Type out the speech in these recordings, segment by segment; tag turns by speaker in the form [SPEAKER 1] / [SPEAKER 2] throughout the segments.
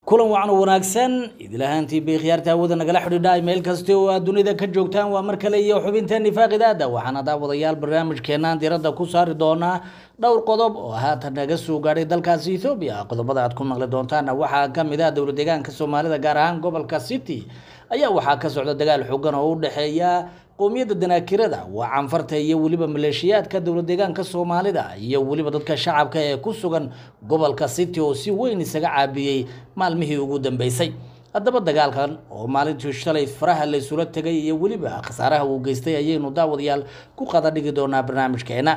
[SPEAKER 1] kulan wacan wanaagsan idil ahaantii bay khiyaarta hawada nagala xidhiidha meel kasta oo aad dunida ka joogtaan waa mar kale iyo xubinteeni faaqidaada waxaana daawadayaal barnaamijkeenaan diradda ku saari doonaa dhowr qodob oo haatan naga soo gaadhay dalkaasi ethoobiya qodobada aad ku maqli doontaana waxaa ka mid ah dowla deegaanka soomaalida gaar ahaan gobolka city ayaa waxaa ka socda dagaal xoogan oo u dhexeeya qowmiyadda danaakirada waa canfarta iyo weliba maleeshiyaadka dowla deegaanka soomaalida iyo weliba dadka shacabka ee ku sugan gobolka city oo si weyn isaga caabiyey maalmihii ugu dambeysay haddaba dagaalkan oo maalintii shalay faraha laysula tegay iyo weliba khasaaraha uu geystay ayaynu daawadayaal ku qada dhigi doonaa barnaamijkeena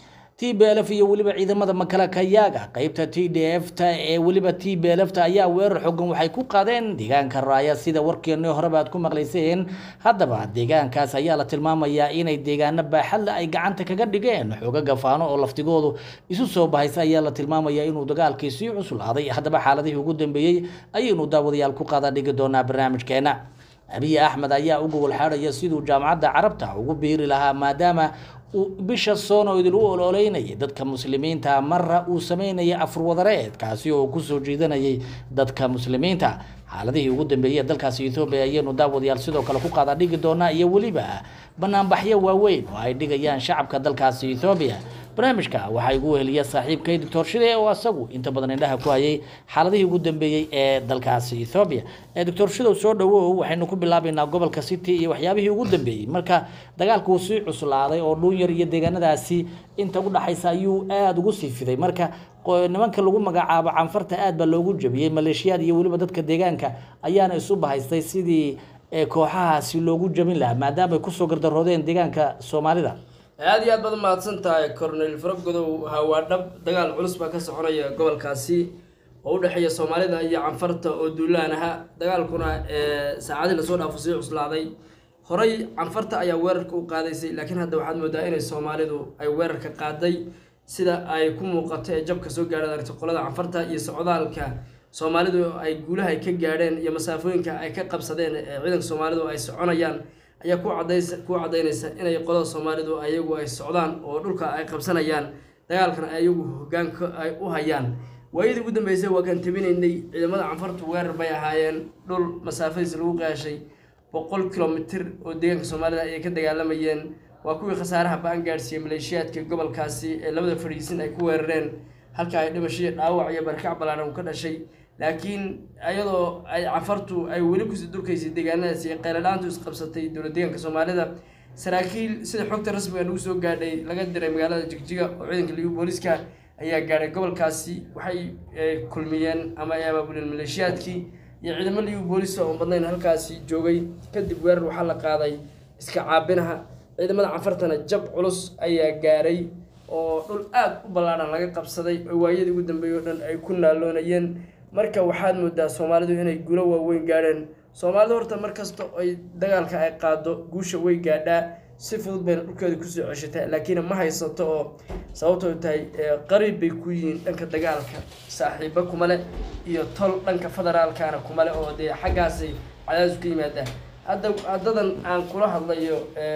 [SPEAKER 1] t b lf iyo weliba ciidamada makalakayaaga qeybta t d f ta ee weliba t b lf ta ayaa weerar xogan waxay ku qaadeen deegaanka raaya sida warkeeni horeba aad ku maqlayseen haddaba deegaankaas ayaa la tilmaamayaa inay deegaano baaxadle ay gacanta kaga dhigeen xooga gafaano oo laftigoodu isu soo bahaysa ayaa la tilmaamayaa inuu dagaalkii sii cuslaaday haddaba xaaladihii ugu dambeeyey ayaynu daawadayaal ku qaada dhigi doonaa barnaamijkeena abiy axmed ayaa u gobol xaadhaya siduu jaamacadda carabta ugu biiri lahaa maadaama uu bisha soono idil u ololeynayay dadka muslimiinta marra uu sameynaya afurwadareed kaasi oo kusoo jiidanayay dadka muslimiinta xaaladihii ugu dambeeyey dalkaasi ethoobiya ayaynu daawadayaal sidoo kale ku qaada dhigi doonaa iyo weliba banaanbaxyo waaweyn oo ay dhigayaan shacabka dalkaasi ethoobiya barnaamijka waxaa igu weheliya saaxiibkay doctor shide oo asagu inta badan indhaha ku hayay xaaladihii ugu dambeeyey ee dalkaasi ethoobiya doctor shidow soo dhawow waxaynu ku bilaabaynaa gobolka city iyo waxyaabihii ugu dambeeyey marka dagaalku sii cuslaaday oo dhuunyar iyo deegaanadaasi inta u dhaxaysa ayuu aada ugu sii fiday marka nimanka lagu magacaabo canfarta aad baa loogu jabiyey maleeshiyaad iyo weliba dadka deegaanka ayaana isu bahaystay sidii kooxahaasi loogu jabin lahaa maadaama ay kusoo gardaroodeen deegaanka soomaalida
[SPEAKER 2] aada iyo aad baad mahadsan tahay cornel faragodow hawaa dhab dagaal culus baa ka soconaya gobolkaasi oo u dhexeeya soomaalida iyo canfarta oo duulaan aha dagaalkuna saacadii lasoo dhaafo sii cuslaaday horey canfarta ayaa weerarka u qaadaysay laakiin hadda waxaad moodaa inay soomaalidu ay weerarka qaaday sida ay ku muuqato ee jabka soo gaadha aragti qolada canfarta iyo socdaalka soomaalidu ay guulaha ay ka gaadheen iyo masaafooyinka ay ka qabsadeen ee ciidanka soomaalidu ay soconayaan ayaa ku cadays ku caddaynaysa inay qolada soomaalidu ayagu ay socdaan oo dhulka ay qabsanayaan dagaalkan ayagu hogaanka ay u hayaan waayadii ugu dambeysay waa kaan tabinaynay ciidamada canfartu weerar bay ahaayeen dhul masaafadiisa lagu qaashay boqol kilomitir oo deegaanka soomaalida ayay ka dagaalamayeen waa kuwii khasaaraha ba-an gaadhsiiyey maleeshiyaadka gobolkaasi ee labada fadhiisin ay ku weerareen halka ay dhimashadii dhaawac iyo barkac ballaaran u ka dhashay laakiin ayadoo ay canfartu ay weli kusii durkaysay deegaanadaasi ee qayladhaantu isqabsatay dowla deegaanka soomaalida saraakiil sida xogta rasmiga nagu soo gaadhay laga diray magaalada jigjiga oo ciidanka liyu booliska ayaa gaadhay gobolkaasi waxay kulmiyeen ama ay abaabuleen maleeshiyaadkii iyo ciidamo liyu boolisa oo badnayn halkaasi joogay kadib weerar waxaa la qaaday iska caabinaha ciidamada canfartana jab culus ayaa gaaray oo dhul aada u ballaadhan laga qabsaday oo waayadii ugu dambeeyey o dhan ay ku naaloonayeen marka waxaad moodaa soomaalidu inay guulo waaweyn gaadheen soomaalidu horta mar kasta ay dagaalka ay qaado guusha way gaadhaa si fudud bayna dhulkeeda kusoo ceshataa laakiin ma haysato oo sababtoo tahay qariib bay ku yihiin dhanka dagaalka saaxiibo kuma leh iyo tol dhanka federaalkana kuma leh oo dee xaggaasay cadaadis ka yimaadaan hadda haddadan aan kula hadlayo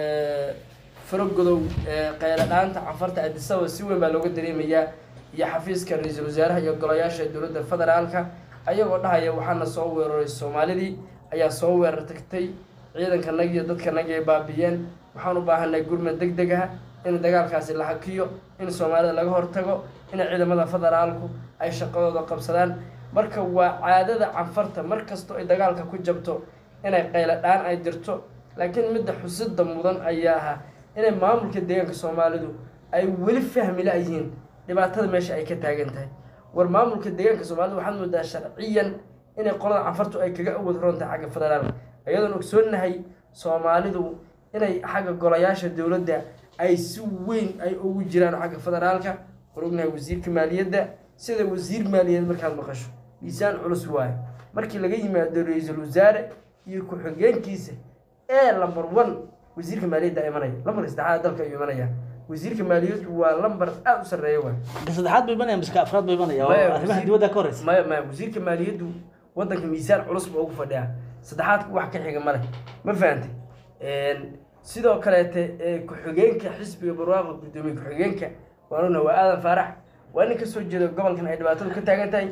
[SPEAKER 2] faragodow qayladhaanta canfarta adisaba si weyn baa looga dareemayaa iyo xafiiska ra-iisul wasaaraha iyo golayaasha dowladda federaalka ayagoo dhahaya waxaana soo weeraray soomaalidii ayaa soo weerar tagtay ciidanka nag iyo dadka nag ay baabiyeen waxaan u baahanay gurmad deg deg ah in dagaalkaasi la hakiyo in soomaalida laga hortago in ciidamada federaalku ay shaqadooda qabsadaan marka waa caadada canfarta mar kastoo ay dagaalka ku jabto inay qayladhaan ay dirto laakiin midda xusida mudan ayaa ahaa inay maamulka deegaanka soomaalidu ay weli fahmi la-yihiin dhibaatada meesha ay ka taagan tahay war maamulka deegaanka soomaalida waxaad moodaa sharciyan inay qolada canfartu ay kaga awood roontahay xagga federaalka iyadoon ogsoonnahay soomaalidu inay xagga golayaasha dowladda ay si weyn ay ugu jiraan xagga federaalka war ognahay wasiirka maaliyadda sida wasiir maaliyadeed markaad maqasho miisaan culus waaye markii laga yimaado ra-iisul wasaare iyo ku-xigeenkiisa ee lamber one wasiirka maaliyadda imanaya lambarka saddexaad dalka ayuu imanaya wasiirka maaliyaddu waa lambar aada u sarreeya waay
[SPEAKER 1] saddexaad buu imanaya miska afraad buu imanaya oo arrimaha dibadda ka horeysa
[SPEAKER 2] maya maya wasiirka maaliyaddu waddanka miisaan culus ba ugu fadhiyaa saddexaadka wax ka xiga male ma fahantay sidoo kaleete ku-xigeenka xisbiga barwaaqa guddoomiye ku-xigeenka waanuna waa aadan faarax waa nin kasoo jeeda gobolkan ay dhibaatadu ka taagan tahay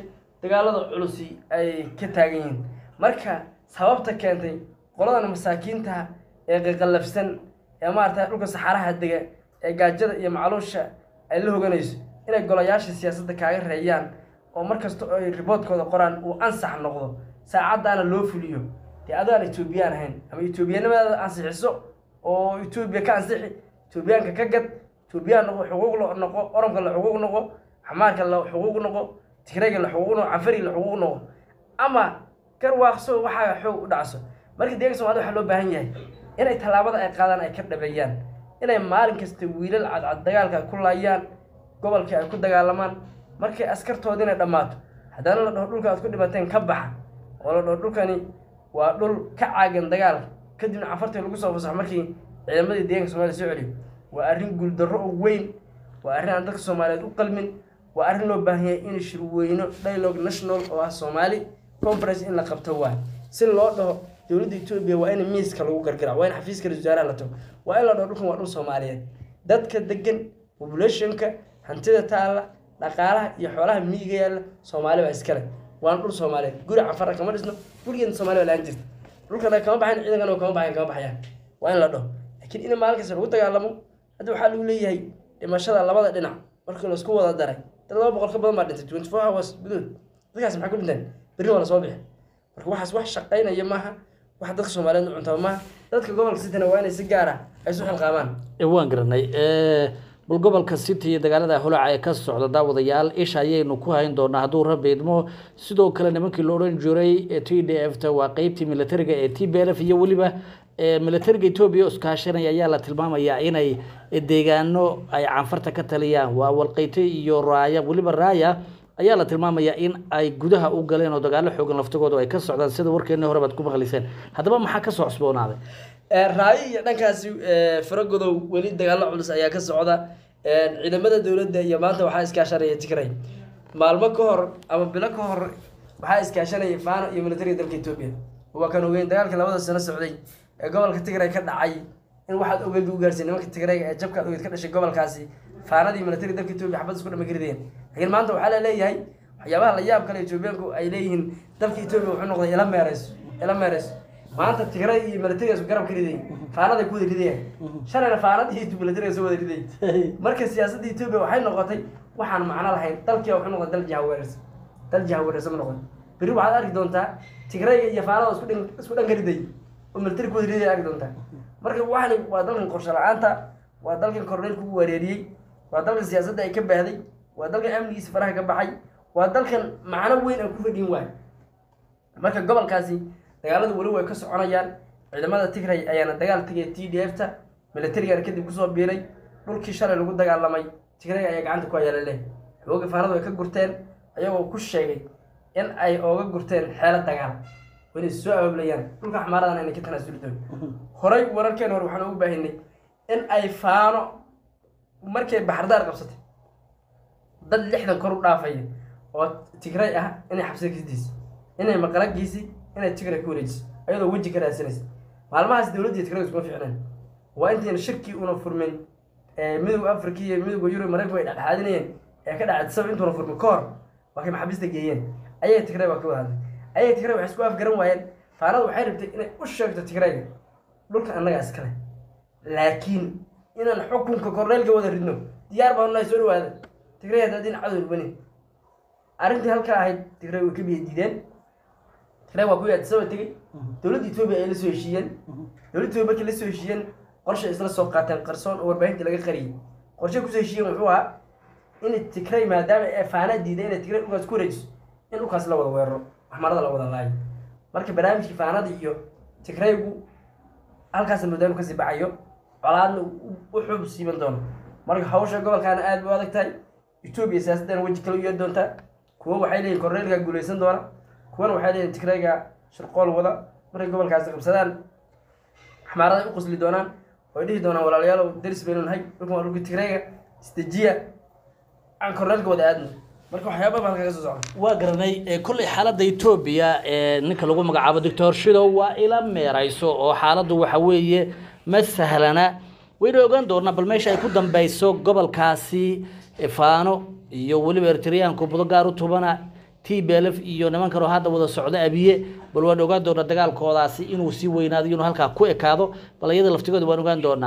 [SPEAKER 2] dagaalada culusi ay ka taagan yihiin marka sababta keentay qoladan masaakiinta ee qaqallafsan ee maarata dhulka saxaaraha dega ee gaajada iyo macluusha ay la hoganayso inay golayaasha siyaasadda kaaga reeyaan oo mar kasta oo ay riboodkooda qoraan uu ansax noqdo saacaddaana loo fuliyo dee adaan etoobiyaan ahayn ama etoobiyanimadaada ansixiso oo etoobiya ka ansixi etoobiyaanka ka gad etoobiyaan noqo xuquuq la noqo oromka la xuquuq noqo xamaarka la xuquuq noqo tigrayga la xuquuq noqo canfari la xuquuq noqo ama garwaaqso waxaa xoog u dhacso marka deeganka somalida waxaa loo baahan yahay inay tallaabada ay qaadaan ay ka dhabeeyaan inay maalin kasta wiilal cadcad dagaalka ay ku laayaan gobolkii ay ku dagaalamaan markay askartoodiina dhammaato haddana la dhaho dhulka aad ku dhimateen ka baxa oo la dhaho dhulkani waa dhul ka caagan dagaalka kadibna cafartii lagu soo fasaxo markii ciidamadii deeganka soomaliya soo celiyo waa arrin guuldarro oo weyn waa arrin aan dadka soomaaliyeed u qalmin waa arrin loo baahan yahay in shirweyno dialogue national oo ah soomaali conference in la qabto waay si loo dhaho dowladda etoobiya waa in miiska lagu gargarac waa in xafiiska ra-iisul wasaaraha la tago waa in la dhaho dhulkan waa dhul soomaaliyeed dadka degan populationka hantida taalla dhaqaalaha iyo xoolaha miyiga yaalla soomaali baa iskale waana dhul soomaaliyeed guri cafara kama dhisno gurigeena soomaali baa laan jirta dhulkana kama baxayn ciidankana kama baxayn kama baxayaan waa in la dhaho laakiin in maalin kasta lagu dagaalamo hadda waxaa lagu leeyahay dhimashada labada dhinac markii laisku wada daray dad laba boqol ka badan baa dhintay twenty four hours gudood dadkaas maxay ku dhinteen berri waa la soo bixi marka waxaas wax shaqaynaya maaha wax dadka soomaaliyeed u cuntaba maaha dadka gobolka sitana waa inay si gaar ah ay isu xilqaamaan
[SPEAKER 1] Eh, waan garanay Eh, bal gobolka city iyo dagaalada holaca ee ka socda daawadayaal isha ayaynu ku hayn doonaa hadduu rabbi idmo sidoo kale nimankii la odhan jiray ee t d f ta waa qeybtii militariga ee t b l f iyo weliba eh, militariga etoobiya iskaashanaya ayaa la tilmaamayaa inay deegaano ay canfarta ka taliyaan waa walqeyte iyo raaya weliba raaya ayaa la tilmaamayaa in ay gudaha u galeen oo dagaalo xoogan laftigooda ay ka socdaan sida warkeennii hore baad ku maqliseen haddaba maxaa ka soo cusboonaaday
[SPEAKER 2] raayo iyo dhankaasi faragodow weli dagaalo culus ayaa ka socda ciidamada dowladda iyo maanta waxaa iskaashanaya tigray maalmo ka hor ama bilo ka hor waxaa iskaashanaya faano iyo militariga dalka etoobiya waa kan ogeyn dagaalkii labada sano socday ee gobolka tigray ka dhacay in waxaad ogeyd u gaarsiin nimanka tigrayga ee jabkaad ogeyd ka dhashay gobolkaasi faanadii militariga dalka etoobiya xabad isku dhama karideen laakiin maanta waxaa la leeyahay waxyaabaha la yaab kale etoobiyaanku ay leeyihiin dalka etoobiya wuxuu noqday ila meereyso ila meereyso maanta tigray iyo militariga isku garab ka riday faanaday ku wada ridayaan shalayna faanad iyo militariga soo wada riday marka siyaasadda etoobiya waxay noqotay waxaan macno lahayn dalkii wuxuu noqday dal jahaweerarsan dal jahaweerarsan ma noqon berri waxaad arki doontaa tigrayga iyo faanada isku dhan isku dhan ka riday oo militari ku wada riday arki doontaa marka waxani waa dalkan qorshe la-aanta waa dalkan korneylku u wareeriyey waa dalkan siyaasadda ay ka baahday waa dalkan amnigiisa faraha ka baxay waa dalkan macno weyn aan ku fadhin waay marka gobolkaasi dagaaladu weli way ka soconayaan ciidamada tigray ayaana dagaal tegay t d f ta militarigana kadib kusoo biiray dhulkii shalay lagu dagaalamay tigray ayaa gacanta ku hayaala leh xooga faanadu ay ka gurteen ayagoo ku sheegay in ay ooga gurteen xeelo dagaal oo inay soo abaablayaan dhulka xamaaradan inay ka tanaasuli doon horay wararkeena hore waxaan ugu baahinay in ay faano markay baxardaar qabsatay dad lixdan kor u dhaafaya oo tigray ah inay xabsida kasdiisa inay maqalagiisi inay tigray ku wareejisa ayadoo weji ka raadsanaysa maalmahaas dowladda tigray iskuma fiicneen waa intayna shirkii una furmin midowga africa iyo midowga yurub maraykanku ay dhexdhexaadinayeen ee ka dhacay sabab intuuna furmin ka hor waa kay maxaabiista geeyeen ayaga tigray baa ka wada hadlay ayaga tigray waxay isku afgaran waayeen faanada waxay rabtay inay u sheegto tigrayga dhulka annagaa iskale laakiin inaan xukunka korneylka wada ridno diyaar baan nahay soo dhawaada tigray haddaa din cadow banin arrintii halkaa ahayd tigray way ka biya diideen tigray waa kuwii addisaba tegey dowladda etoobiya ay la soo heshiiyeen dowladda etoobiya markii la soo heshiiyeen qorshay isla soo qaateen qarsoon oo warbaahinta laga qariyey qorshay kusoo heshiiyeen wuxuu ahaa in tigray maadaama ee faanaa diiday inay tigray dhulkaas ku wareejiso in dhulkaas la wada weeraro waxmarada la wada laayo marka barnaamijkii faanada iyo tigraygu halkaas moodaanu kasii bacayo colaadna u xuub siiban doono marka hawsha gobolkaana aad bay u adag tahay etoobiya siyaasaddan weji kale u yeeri doontaa kuwo waxay leeyihin korneylka guuleysan doona kuwana waxay leeyihin tigrayga shirqool wada markay gobolkaasi qabsadaan xamaaraday u qusli doonaan oy dhihi doonaan walaalayaalow daris baynu nahay dhulkan waa dhulka tigrayga isdejiya aan korneylka wada aadno marka waxyaaba baa halkaa ka soo socda
[SPEAKER 1] waa garanay eh, kolley xaaladda etoobiya ee ninka lagu magacaabo doctor shidow waa ila meerayso oo xaaladdu waxa weeye ma sahlana wayna ogaan doonaa bal meesha ay ku dambeyso gobolkaasi eh, faano iyo weliba eritreyaanku budo gaar u tubana t b l f iyo niman kaloo hadda wada socda abiye bal waan ogaan doonaa dagaalkoodaasi inuu sii weynaado inuu halkaa ku ekaado bal iyada laftigooda waan ogaan doonaa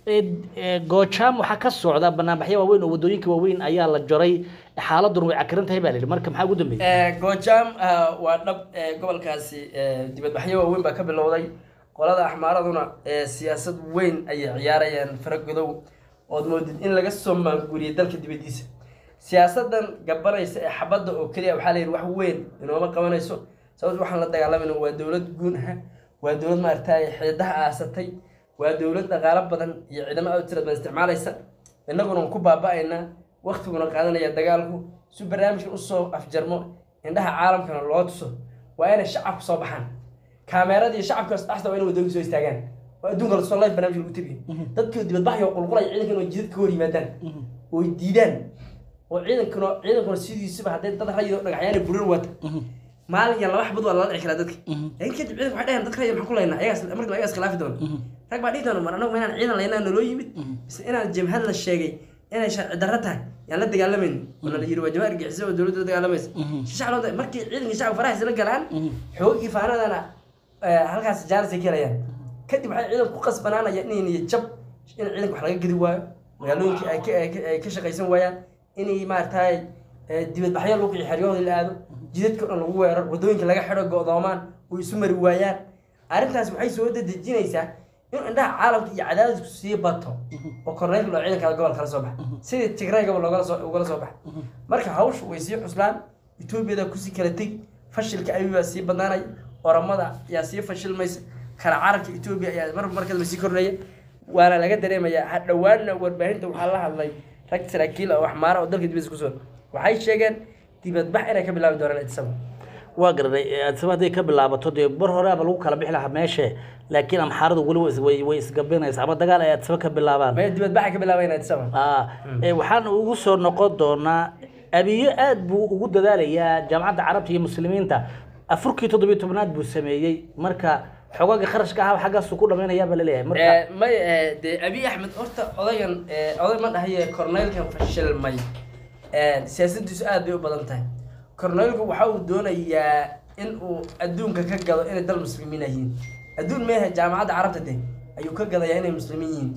[SPEAKER 1] goojaam waxaa ka socda banaanbaxyo waaweyn oo wadooyinka waaweyn ayaa la jaray xaaladuna way cakiran tahay baa la yidhi marka maxaa ugu dambeeyey
[SPEAKER 2] goojaam waa dhab gobolkaasi dibadbaxyo waaweyn baa ka bilowday qolada axmaaraduna siyaasad weyn ayay ciyaarayaan faragodow ood moodid in laga soo maanguriyay dalka dibadiisa siyaasadan gabanaysa ee xabadda oo keliya waxaa la yidhi wax weyn inooma qabanayso sababto waxaan la dagaalamayna waa dowlad guun ah waa dowlad maaragtay xididaha aasatay waa dowlad dhaqaalo badan iyo ciidamo aad u tira badan isticmaalaysa innaguna waan ku baaba-aynaa waktiguna qaadanaya dagaalku si barnaamijkan usoo afjarmo indhaha caalamkana loo tuso waa inay shacabku soo baxaan kaameeradii shacabkaas dhaxsta waa inay wadooyinka soo istaagaan oo adduunka lasoo live barnaamij lagu tabiyo dadkii dibadbaxyo qulqulaya ciidankan oo jidad ka hor yimaadaan oy diidaan oo ciidankuna ciidankuna sidiisuba hadday dad rayido dhagaxyaana burar wata maalin iyo laba xabad waa lala dhici karaa dadka laakiin kadib ciidanka waxay dhaheen dadka rayid maxaan ku laynaa ayagaas markiiba ayagaas khilaafi doona rag baa dhihi doona mar anagu inaan ciidan laynaa naloo yimid mise inaan jabhad la sheegay inay sharci darro tahay yaan la dagaalamayni oo la yiri waa jamaar gixisa oo dowladda la dagaalamaysa si shacab markii ciidanka shacabka faraha isla galaan xoogii faanadana halkaas jaanisay ka helayaan kadib waxay ciidanku ku qasbanaanayaan inay niyo jab in ciidanka wax laga gedi waayo magaalooyinkii ay ka ay ka shaqaysan waayaan inay maaragtay dibadbaxyo lagu kiciyo xeryahoodii la aado jidadka o dhan lagu weerar wadooyinka laga xidho go-doomaan oo isu mari waayaan arrintaas waxay soo dedejinaysaa in indhaha caalamka iyo cadaadisku sii bato oo korneylka loo ciidankaada gobol kala soo baxa sidii tigray gobol loogala soo ugala soo baxa marka hawshu way sii xuslaan etoobiyada kusii kala teg fashilka ayugaa sii badnaanaya oramada ayaa sii fashilmaysa kala carabka etoobiya ayaa mar markadaba sii kordhaya waana laga dareemayaa hadhowaanna warbaahinta waxaa la hadlay rag saraakiil oo waxmaara oo dalka dibadiisa kusoo waxay sheegeen dibadbax inay ka bilaabi doonaan itisaba
[SPEAKER 1] waa garanay adsaba hadday ka bilaabato dee bar horeaba lagu kala bixi lahaa meeshe laakiin amxaaradu weli way is- way way isgabinaysa ama dagaal ay adsaba ka bilaabaan
[SPEAKER 2] maya dibadbaxay ka bilaabayaan itisaba
[SPEAKER 1] Ah, ee, waxaan ugu soo noqon doonaa abiyo aad buu ugu dadaalayaa jaamacadda carabta iyo muslimiinta afurkii toddobiyo tobnaad buu sameeyey marka xogaaga kharashka ahaa xaggaasuu ku dhammaynayaa baa laleeyahay marka
[SPEAKER 2] may dee abiy axmed horta odayan oday ma dhahaye corneylkan fashilmay siyaasadiisu aad bay u badan tahay corneylku waxa uu doonayaa in uu adduunka ka gado inay dal muslimiin yihiin adduun meehe jaamacadda carabta de ayuu ka gadayaa inay muslimiin yihiin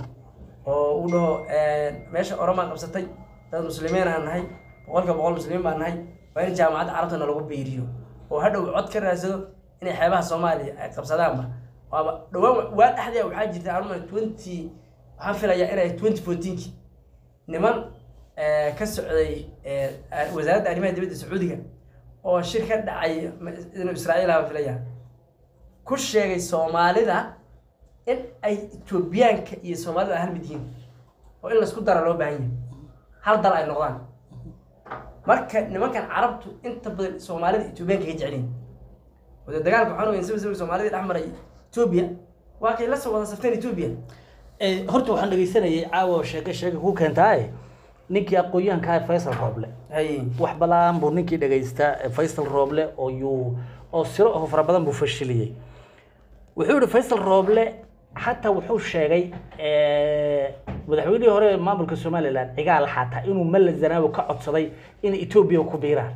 [SPEAKER 2] oo uu dhaho meesha oromaan qabsatay dad muslimiin aan nahay boqolka boqol muslimiin baan nahay waa in jaamacadda carabtana lagu beeriyo oo hadhow cod ka raadsado inay xeebaha soomaaliya ay qabsadaanba waaba dhawaan waa dhexdee waxaa jirta anuma twenty waxaan filayaa inay twenty fourteenki niman eh, ka socday eh, wasaaradda arrimaha dibadda sacuudiga oo shir ka dhacay inuu israa'iil aha filaya ku sheegay soomaalida in ay etoobiyaanka iyo soomaalida ay hal mid yihiin oo in laisku dara loo baahan yahay hal dal ay noqdaan marka nimankan carabtu inta badan soomaalida etoobiyaanka ka jeceliin wada dagaalka waxaan ogeyn saba saba soomaalida dhex maray etoobiya waa kay la soo wada safteen etoobiya
[SPEAKER 1] Ee, horta waxaan dhegeysanayay caawa oo sheeke sheeke ku keentaaye ninkii aqoon-yahanka ah faysal rooble
[SPEAKER 2] hay
[SPEAKER 1] wax balaan buu ninkii dhagaystaa ee faysal rooble oo yuu oo siro oo fara badan buu fashiliyey wuxuu yihi faysal rooble xataa wuxuu sheegay eh, madaxweynihii hore ee maamulka somalilan cigaal xataa inuu malla zanaawi ka codsaday inay etoobiya ku biiraan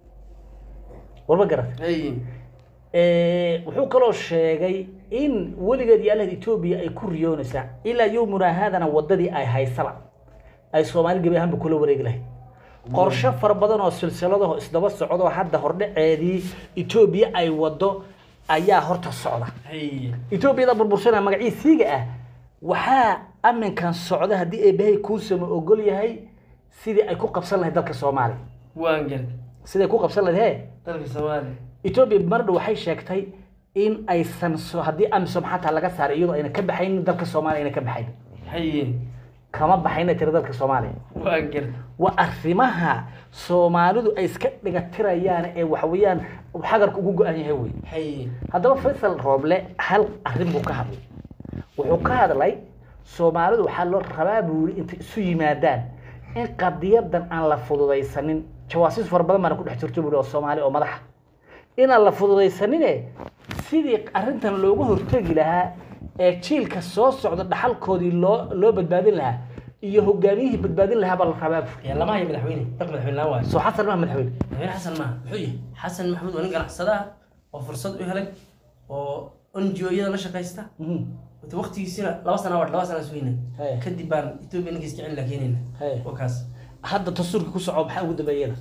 [SPEAKER 1] warma garat
[SPEAKER 2] hay
[SPEAKER 1] Eh, wuxuu kaloo sheegay in weligeed iyo allahed etoobiya ay ku riyoonaysaa ilaa yowmuna haadana wadadii ay haysaba ay soomaali gebi ahaanba kula wareegi lahayd qorshe fara badan oo silsiladaho isdaba socdo hadda hordhaceedii etoobiya ay wado ayaa horta socda
[SPEAKER 2] hay
[SPEAKER 1] etoobiyada burbursana magaciisiiga ah waxaa aminkan socda haddii eebahay kuusama ogol yahay sidii ay ku qabsan lahayd dalka soomaaliya
[SPEAKER 2] waan gartay
[SPEAKER 1] sidii ay ku qabsan lahayd he
[SPEAKER 2] dalka soomaaliya
[SPEAKER 1] etoobiya mardhow waxay sheegtay in aysan so haddii amisom xataa laga saaray iyadoo ayna ka baxaynin dalka soomaaliya ayna ka baxayn
[SPEAKER 2] hay
[SPEAKER 1] kama baxayna tiri dalka soomaaliya
[SPEAKER 2] waan gartay
[SPEAKER 1] waa arrimaha soomaalidu ay iska dhigatirayaan ee waxweeyaan xagarka ugu go-an yahay wey
[SPEAKER 2] hay
[SPEAKER 1] haddaba faysal rooble hal arrin buu ka hadlay wuxuu ka hadlay soomaalidu waxaa loo rabaa buu yidhi intay isu yimaadaan in qadiyadan aan la fududaysanin jawaasiis fara badan baana ku dhex jirto buu yidhi oo soomaali oo madaxa inaan la fududaysanine sidii arrintan looga hortegi lahaa ee jiilka soo socda dhaxalkoodii loo loo badbaadin lahaa iyo hogaamiyihii badbaadin lahaa baa la rabaa
[SPEAKER 2] yaa lama hayo madaxweyne daq madaxweyne laan waayo
[SPEAKER 1] soo xasan maa madaxweyne
[SPEAKER 2] madaxweyne xasan maaha muxuu yahay xasan maxamuud waa nin ganacsada ah oo fursad u helay oo NGO-yada la shaqaysta
[SPEAKER 1] Mhm.
[SPEAKER 2] wata waqtigiisina laba sana waa laba sana sugayna
[SPEAKER 1] Haya.
[SPEAKER 2] kadib baan Ethiopia ninkiis jecel la keenayna
[SPEAKER 1] Haya.
[SPEAKER 2] oo kaas
[SPEAKER 1] hadda dastuurka ku soco maxaa ugu dambeeyada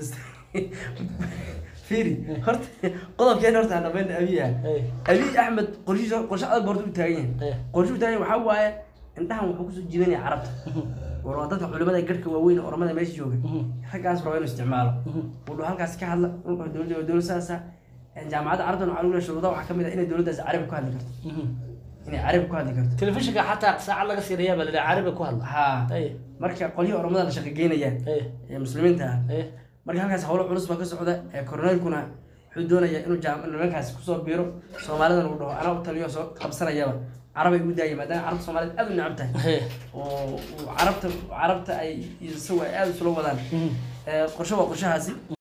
[SPEAKER 2] fiiri horta qodobkeen horta aan dhamayna abiy ah
[SPEAKER 1] Haya.
[SPEAKER 2] abiy axmed qorshihiisa qorshe adag borta u taagan
[SPEAKER 1] Haya.
[SPEAKER 2] yahay qorshe u taagan yahay waxaa waaye indhahan wuxuu kusoo jiibanaya carabta war waa dadka culimada garhka waaweyn ee oromada meesha jooga raggaas raba inuu isticmaalo wuxuu halkaas ka hadla wuxuu dowladda waa dowlad saasa jaamacadda carabtan waxaa lagu leeyahay shuruudaha waxaa ka mid ah inay dowladdaas carabi ku hadli karto inay carabi ku hadli karto
[SPEAKER 1] telefishinka xataa saacad laga siinayaa baa la dhaha carabi ku hadla
[SPEAKER 2] haa
[SPEAKER 1] Haya.
[SPEAKER 2] marka qolyihii oromada la shaqo geynayaan
[SPEAKER 1] Haya.
[SPEAKER 2] ee muslimiinta ah
[SPEAKER 1] Haya.
[SPEAKER 2] marka halkaas howlo culus baa ka socda ee koroneylkuna wuxuu doonayaa inuu jaam- nimankaas kusoo biiro soomaalidan uu dhaho anaa u taliyo soo qabsanayaba carabay ugu daaya maadaama carabta soomaaliyed aad u necab tahay
[SPEAKER 1] Haya.
[SPEAKER 2] oo uu carabta carabta ay isagu ay aad isula wadaan Ee, qorshe waa qorshahaasi